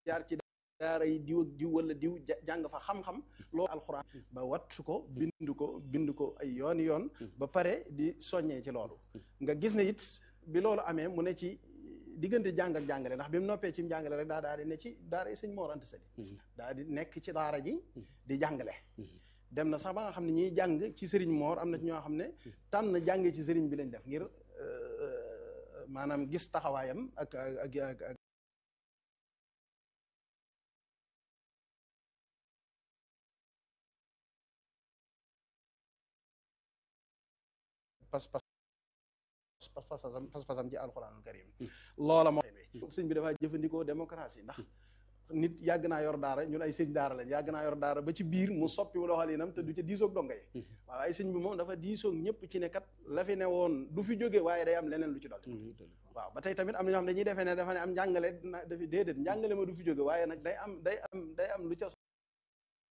jaar ci daara yi diw ak diw wala diw jàng fa xam-xam loolu alxuraan ba wattu ko bind ko bind ko ay yooni yoon ba pare di soññee ci loolu nga gis ne it bi loolu amee mu ne ci diggante jàng ak jàngale ndax bi mu noppee ci jàngale rek daa daal di ne ci daara yi sëñ Mor Anta Sali daa di nekk ci daara ji di jàngale dem na sax ba nga xam ne ñiy jàng ci sëriñ Mor am na ci ñoo xam ne tànn jàngee ci sëriñ bi lañ def ngir maanaam gis taxawaayam ak ak ak pas pas pas-pasam pas-pasam ci alxuraanul karim loola moo sëñ bi dafaa jëfandikoo démocratie ndax nit yàgg naa yor daara ñun ay sëñ daara lañ yàgg naa yor daara ba ci biir mu soppi doxalinam te du ca diisoog donga yi waaw ay sëñ bi moom dafa diisoog ñëpp ci ne kat la fi ne woon du fi jóge waaye day am leneen lu ci dolli waaw ba tey tamit am na ñoo xam dañuy defee ne dafa ne am njàngale dafi déedéet njàngale ma du fi jóge waaye nag day am day am day am lu ca